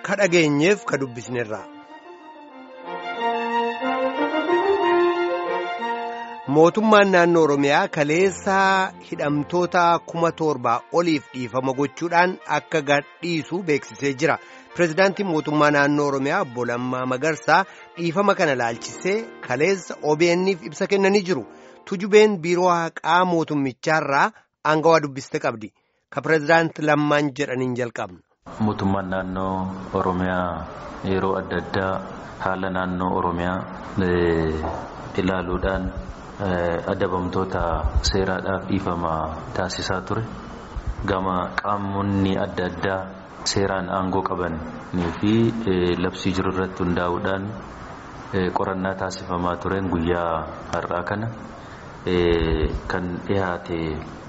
ka dhageenyeef ka dubbisnerra. mootummaan naannoo oromiyaa kaleessaa hidhamtoota kuma torbaa oliif dhiifama gochuudhaan akka gadhiisu beeksisee jira pirezidaantiin mootummaa naannoo oromiyaa obbo Lammaa Magarsaa dhiifama kana laalchisee kaleessa OBN'if ibsa kennanii jiru tujubeen biiroo haqaa mootummichaarraa aangawaa dubbiste qabdi ka pirezidaanti Lammaan jedhaniin jalqabna. mootummaan naannoo oromiyaa yeroo adda addaa haala naannoo oromiyaa ilaaluudhaan. adabamtoota seeraadhaaf dhiifama taasisaa ture gama qaamonni adda addaa seeraan aangoo qabanii fi labsii jiru irratti hundaa'uudhaan qorannaa taasifamaa tureen guyyaa har'aa kana kan dhihaate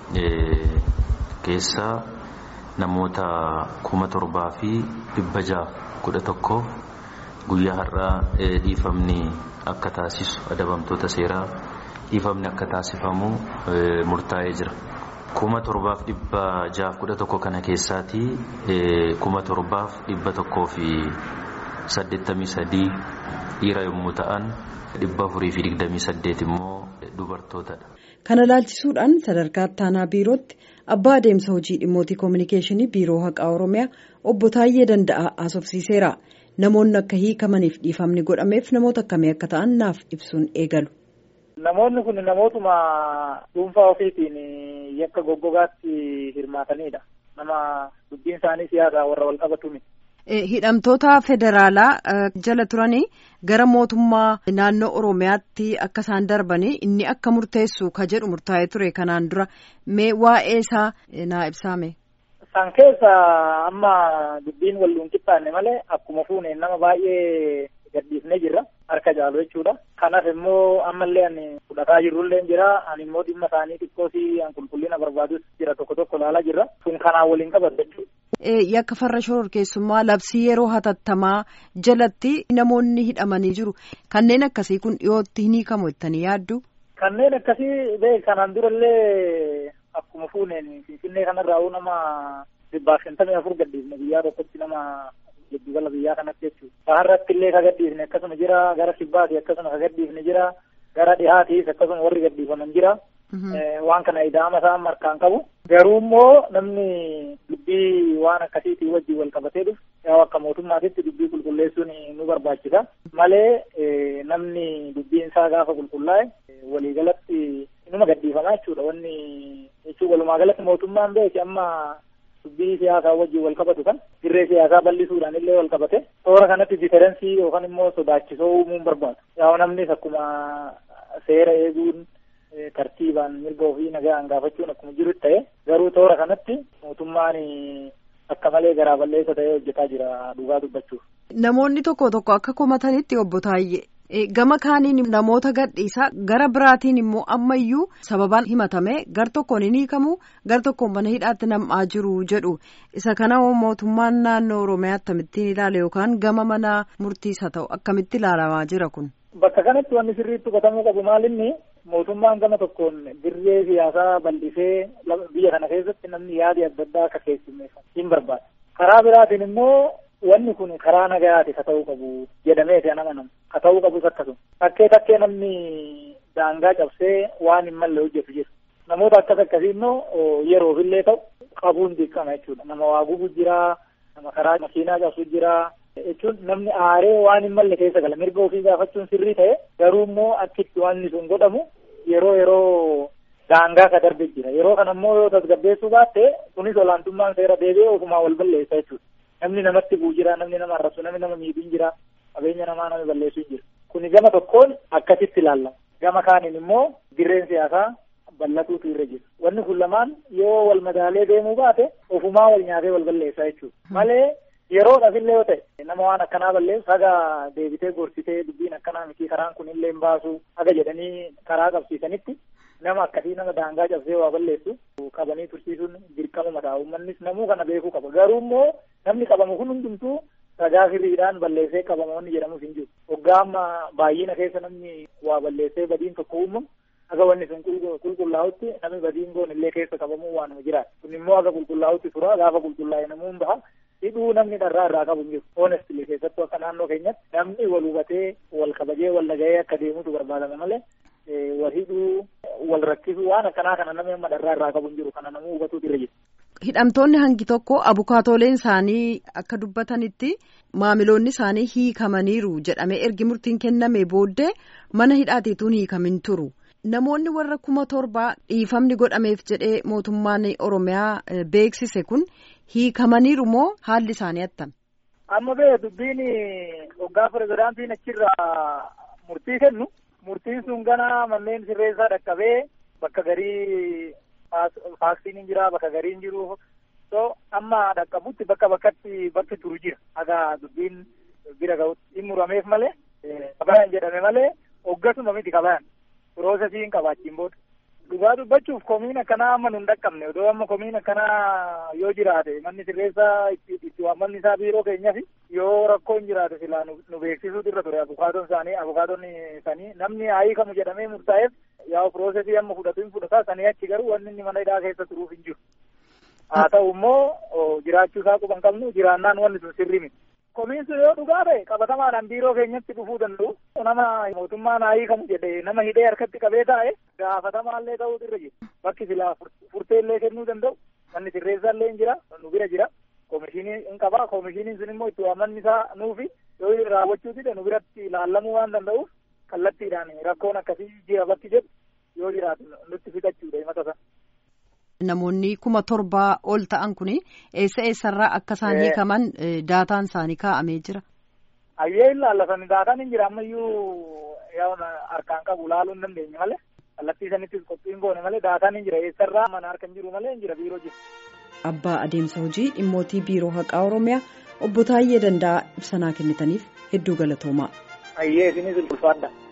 keessaa namoota kuma torbaa fi dhibba jaaf kudha tokkoof guyyaa har'aa dhiifamni akka taasisu adabamtoota seeraa. dhiifamni akka taasifamu murtaa'ee jira. kuma torbaaf dhibba jaaf kudha tokko kana keessaatii kuma torbaaf dhibba tokkoo fi saddeettamii sadii dhiira yommuu ta'an dhibba afurii fi digdamii saddeet immoo dubartootadha. Kana laalchisuudhaan sadarkaa ittaanaa biirootti abbaa adeemsa hojii dhimmootii koominikeeshinii biiroo haqaa oromiyaa obbo Taayyee Danda'a haasofsiiseera. Namoonni akka hiikamaniif dhiifamni godhameef namoota akkamii akka ta'an naaf ibsuun eegalu. Namoonni kun namootuma dhuunfaa ofiitiin yakka goggogaatti hirmaatanidha. Nama dubbiin isaanii siyaasa warra wal qabatu Hidhamtoota federaalaa jala turanii gara mootummaa naannoo Oromiyaatti akka isaan darbanii inni akka murteessu ka jedhu murtaa'ee ture kanaan dura mee waa'ee isaa naa ibsaame. San keessa amma dubbiin wal qixxaanne malee akkuma fuuneen nama baay'ee gadhiifnee jirra. harka caalu jechuudha. Kanaaf immoo ammallee ani fudhataa jirrullee jira. Ani immoo dhimma isaanii xiqqoosii an qulqullina barbaadus jira tokko tokko ilaalaa jirra. Kun kanaan waliin qabatu jechuudha. Yakka farra shororkeessummaa labsii yeroo hatattamaa jalatti namoonni hidhamanii jiru. Kanneen akkasii kun dhiyootti hin hiikamu jettanii yaaddu? Kanneen akkasii bee kanaan durallee akkuma fuuneen Finfinnee kanarraa nama dhibbaaf shantamii afur gadhiifne biyyaa tokkotti nama giddugala biyyaa kanatti jechuudha. Baharratti illee ka gadhiifne akkasuma jira gara kibbaati akkasuma ka gadhiifne jira gara dhihaatiis akkasuma warri gadhiifaman jira. Waan kana ida'ama isaan markaan qabu. Garuu immoo namni dubbii waan akkasiitii wajjin wal qabatee dhufu yoo akka mootummaatitti dubbii qulqulleessuun nu barbaachisa. Malee namni dubbiin isaa gaafa qulqullaa'e waliigalatti inuma gadhiifamaa jechuudha. Wanni jechuun walumaa galatti mootummaan beeki amma dubbii siyaasaa wajjin wal qabatu kan dirree siyaasaa bal'isuudhaan illee wal qabate toora kanatti diferensii yookaan immoo sodaachisoo uumuun barbaadu. Yaa namnis akkuma seera eeguun tartiibaan mirga ofii nagaan gaafachuun akkuma jiru ta'e garuu toora kanatti mootummaan akka malee garaa balleessa ta'ee hojjetaa jira dhugaa dubbachuuf. Namoonni tokko tokko akka komatanitti obbo Taayyee. Gama kaaniin namoota gadhiisaa gara biraatiin immoo ammayyuu sababaan himatame gar tokkoon hin hiikamu gar tokkoon mana hidhaatti nam'aa jiru jedhu isa kana mootummaan naannoo oromiyaa akkamittiin ilaala yookaan gama mana murtiisa ta'u akkamitti ilaalamaa jira kun. Bakka kanatti wanni sirriitti qotamuu qabu maalinni mootummaan gama tokkoon dirree siyaasaa bal'isee biyya kana keessatti namni yaadi adda addaa akka keessummeeffatu hin barbaada. Karaa biraatiin immoo wanni kun karaa nagayaati ka ta'uu qabu jedhameeti an amanamu ka ta'uu qabus akkasuma takkee takkee namni daangaa cabsee waan hin malle hojjetu jira namoota akkas akkasii immoo yeroofillee ta'u qabuun dirqama jechuudha nama waa gubu jira nama karaa makiinaa cabsu jira jechuun namni aaree waan hin malle keessa gala mirga ofii gaafachuun sirrii ta'e garuu immoo akkitti wanni sun godhamu yeroo yeroo daangaa ka darbe jira yeroo kana immoo yoo tasgabbeessuu baatte kunis olaantummaan seera deebi'ee ofumaa wal balleessa jechuudha. namni namatti bu'u jira namni nama arrabsu namni nama miidhu jira qabeenya namaa nama balleessu jira kuni gama tokkoon akkasitti ilaallama gama kaaniin immoo dirreen siyaasaa bal'atuutu irra jira wanni kun lamaan yoo wal madaalee deemuu baate ofumaa wal nyaatee wal balleessa jechuudha malee yeroodhaaf illee yoo ta'e nama waan akkanaa balleessu haga deebitee gorsitee dubbiin akkanaa miti karaan kun illee hin baasu haga jedhanii karaa qabsiisanitti nama akkasii nama daangaa cabsee waa balleessu qabanii tursiisuun dirqama mataa uummannis namuu kana beekuu qaba garuu immoo namni qabamu kun hundumtuu ragaa firiidhaan balleessee qabamoonni jedhamus hin jiru waggaa amma baay'ina keessa namni waa balleessee badiin tokko uumamu haga wanni sun qulqullaa'utti namni badiin goon illee keessa qabamuu waanuma jiraata kun immoo haga qulqullaa'utti tura gaafa qulqullaa'e namuun baha hidhuu namni dharraa irraa qabu hin jiru. Honestly keessattuu akka naannoo keenyatti namni wal hubatee wal kabajee wal dhaga'ee akka deemutu barbaadama malee wal hidhuu wal rakkisuu waan akkanaa kana namni amma dharraa irraa qabu hin jiru kana namuu hubatuutu irra jira. Hidhamtoonni hangi tokko abukaatooleen isaanii akka dubbatanitti maamiloonni isaanii hiikamaniiru jedhamee ergi murtiin kenname booddee mana hidhaatiituun hiikamin turu. Namoonni warra kuma torbaa dhiifamni godhameef jedhee mootummaan Oromiyaa beeksise kun hiikamaniiru moo haalli isaanii attam? Amma bee dubbiin hoggaa pirezidaantiin achirraa murtii kennu murtiin sun gana manneen sirreessaa dhaqqabee bakka garii faaksiin jira bakka garii hin jiru so amma dhaqqabutti bakka bakkatti bakki turu jira haga dubbiin bira ga'utti hin murameef malee kabayan jedhame malee hoggasuma miti kabayan piroosesii hin qabaachiin booda. Dhugaa dubbachuuf komiin akkanaa amma nun dhaqqabne odoo amma komiin akkanaa yoo jiraate manni sirreessaa itti waammanni isaa biiroo keenyaaf yoo rakkoon jiraate silaa nu beeksisuutu irra ture abukaatoon isaanii abukaatoon isaanii namni haa hiikamu jedhamee murtaa'eef yaa piroosesii amma fudhatu hin fudhata sanii achi garuu wanni inni mana hidhaa keessa turuuf hin jiru. Haa ta'u immoo jiraachuu isaa quban qabnu jiraannaan wanni sun sirrii miti. Komiin sun yoo dhugaa ta'e qabatamaadhaan biiroo keenyatti dhufuu danda'u. Nama mootummaan haa hiikamu jedhe nama hidhee harkatti qabee taa'e gaafatamaallee ta'uutu irra jira. Bakki silaa furteellee kennuu danda'u. Manni sirreessaallee hin jira nu bira jira. Koomishinii hin qaba. Koomishiniin sun immoo itti waammanni isaa nuufi yoo raawwachuu dide nu biratti ilaallamuu waan danda'uuf kallattiidhaan rakkoon akkasii jira bakki jedhu yoo jiraatu nutti fixachuudha himata sana. Namoonni kuma torbaa ol ta'an kun eessa eessarraa akka isaan hiikaman daataan isaanii kaa'amee jira. Ayyee ilaallatani daataan hin jira ammayyuu harkaan qabu ilaaluu hin dandeenye malee kallattii sanittis qophiin goone malee daataan hin jira eessarraa mana harka hin jiru malee hin jira biiroo jira. Abbaa adeemsa hojii dhimmootii biiroo haqaa Oromiyaa obbo Taayyee Danda'a ibsanaa kennitaniif hedduu galatoomaa. Ayyee isinis ulfaadha.